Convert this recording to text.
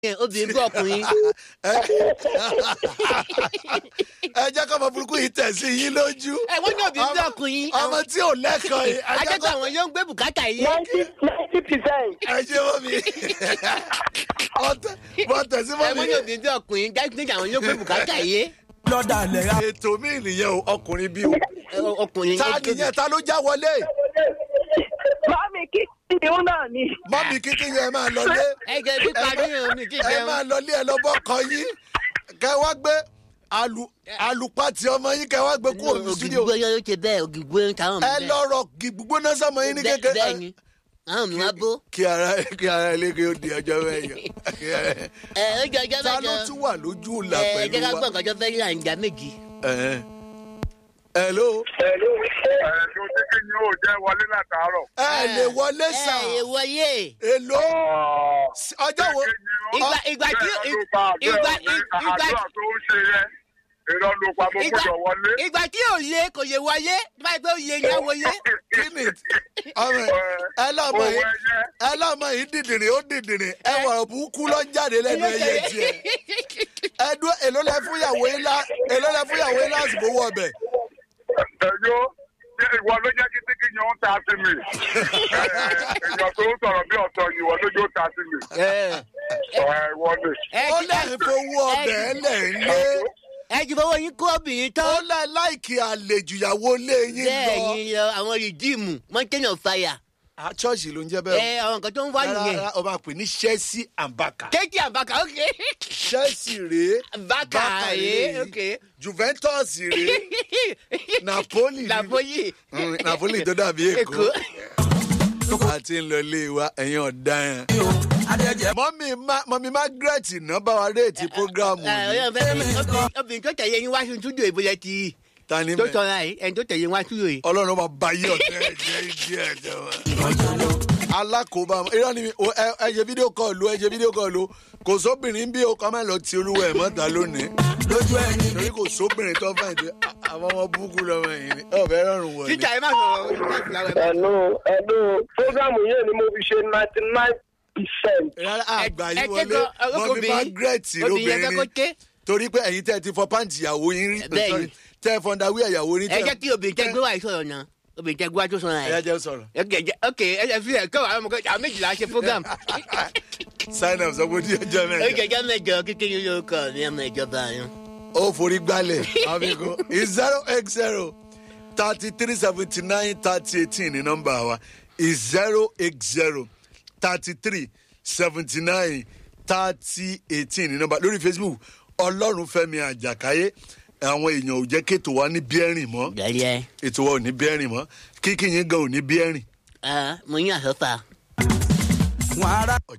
yẹn obìnrin bí ọkùnrin. ẹ jẹ́ kọ́ ọmọ burúkú yìí tẹ̀ sí yín lójú. ẹ wọ́n ní obìnrin bí ọkùnrin. ọmọ tí ò lẹ́kọ̀ọ́ yìí. ẹ jẹ́ ajẹ́gbẹ́ kọ́- àwọn yóò ń gbé bùkátà yìí. ninety ninety percent. ẹ ṣe mọ́ mi. bọ́ tẹ̀sí ẹ mọ́ wọ́n ní mi. obìnrin bí ọkùnrin dájú àwọn yóò ń gbé bùkátà yìí. lọ́dà lẹ́ra. ètò mi nìyẹn o ọkùnrin bí o. Ẹ, ọkùnrin ta nìyẹn ta ló já wọlé. Mami kí ìhun náà ni. mọ́mí kíkí yẹn máa lọlé. ẹ jẹ́ pípa ní omi kí ẹ jẹun. máa lọlé ẹ lọ́bọ̀ kan yín. kẹ wá gbé alu alupati ọmọ yín kẹ wá gbé kúrò ní studio. ògìgbó yóò ṣe bẹ́ẹ̀ ògìgbó ń ta àwọn ẹ lọ́rọ̀ gbígbóná sọmọ yín ní kékeré. bẹ́ẹ̀ ni àwọn mi wá bó. kí ara kí ara ilé kí ó di ọjọ́ mẹ́jọ. ẹ ó jẹ ọjọ́ ta ló mẹ́jọ. tún wà lójú ìlà ẹ jẹ́ pẹ̀lú ká gbọ́ wa. nǹkan tó fẹ́ yà ń jà méjì. Ẹ̀hẹ́n. hello. ẹ̀ẹ́dùn tí kì í yóò jẹ́ wọlé látàárọ̀. ẹ lè wọlé ẹ sàn. ẹ wọlé. èlò ọjọ́ wo. ìgbà ìgbà tí ìgbà ìgbà àdúrà tó ń ṣe yẹn irọ́ ló pa mo ìgbà gbọ́dọ̀ wọlé. ìgbà tí ò lé kò lè wọlé báyìí pé ó lé ní àwọlé. kí ni ọmọ ẹ lọ́mọ yìí ẹ lọ́mọ yìí dìdìrín ó dìdìrín ẹ wọ̀rọ̀ burúkú lọ jáde lẹ́nu ẹyẹ tiẹ̀. ẹ dúró èló lẹ fún ìyàwó yín lá èló lẹ fún ìyàwó yín lásìkò wọ ọbẹ̀. ẹ̀yọ́ ṣé ìwọ ló jẹ́ kí tíkì yẹn ń ta sí mi. èèyàn tó ń sọ̀rọ̀ bí ọ̀tọ̀ yìí ìwọ lójú ó ta sí mi. ẹ̀ ìwọ ni. ẹ ó ti- lẹ́yìn fowó ọbẹ̀ ẹ lẹ̀ ń lé. ẹ ti fọwọ́ yín kó obìnrin ó tán. lẹ́ láìkì àlejò ìyàwó lé yín bẹ́ẹ̀ lọ. ni lọ àwọn rìdíìmù mountain of fire. Ah, ṣọ́ọ̀ṣì ló ń jẹ́ ẹ bẹ́ẹ̀. àwọn nǹkan tó ń wá nìyẹn. rárá o máa pè ní chelsea and baka. kéèkì àbákà ok. chelsea rèé bákà rèé ok. juventus rèé napoli napoli. Mm, napoli tó dàbí èkó èkó. àti ń lọ ilé wa ẹ̀yin ọ̀daràn. adẹ́jẹ́ mọ́mí Ma- mọ́mí margaret náà bá wa réètì prógráàmù ẹ yìí ọyọ fẹ́ obìnrin- obìnrin tó tẹ̀lé yín wá sí túdò ìbúlẹ̀ ti ta ni tó mẹ́ sọra yìí ẹni tó tẹ̀lé yín wá túdò yìí. ọlọ́run máa bá yí ọ̀tẹ́ ẹ̀jẹ̀ ìdí ẹ̀jẹ̀ wa. alákòóbá irọ́ ni mi- o- ẹ ẹ ṣe fídíò kọ́ọ̀lù ẹ ṣe fídíò kọ́ọ̀lù kò sóbìnrin bí o kọ́ máa lọ ti olúwa ẹ̀ mọ́ta lónìí lójú ẹni. torí kò sóbìnrin tó fẹ́ ìdí àwọn ọmọ búkú lọ́mọ yìí ni ọ̀bẹ rọrùn wọ̀ ni. títà ẹ má sọ̀rọ̀ ìfúláwẹ̀ má. ẹnu ẹnu fúgàmù yẹn ni mo fi ṣe ninety nine percent. rárá àgbà ẹ yìí ké wọlé gan, ọkọ mọ́mí obìnrin- margaret obìnrin yẹn fẹ́ kó ké. lóbìnrin torí pé ẹ̀yin tẹ́ ẹ ti fọ pàǹtì ìyàwó yín rí Bẹ́ẹ̀ni. sorry, tẹ́ ẹ fọ́ndàwí ìyàwó yín ẹ jẹ́ kí obìnrin tẹ gbé wá ìsọ̀rọ̀ náà obìnrin tẹ gbé wá tó sọ̀rọ̀ ẹ yẹn. jẹ́ sọ̀rọ̀. ok jẹ ok ẹ ẹ fi ẹ kọ́ àwọn ọmọ kan àwọn méjìlá ṣe program. sign up sọ pé ojú ọjọ́ ó mẹ́rin. jẹjẹ mẹjọ kékeré lórúkọ mi ọmọ ìjọba yẹn. ó forí gbálẹ̀ àfikún zero x zero thirty three seventy nine thirty eighteen ní nọ́mbà wa zero x zero thirty three seventy nine thirty eighteen ní nọ́mbà lórí facebook ọlọ́run fẹ́mi àjàkáyé àwọn èèyàn ò jẹ́ kéètò wa ní bíẹ́rìn mọ́ gẹ̀lẹ́ ètò wa ò ní bíẹ́rìn mọ́ kíkì yín gan ò ní bíẹ́rìn mo yín àsọ́fà. wọn ará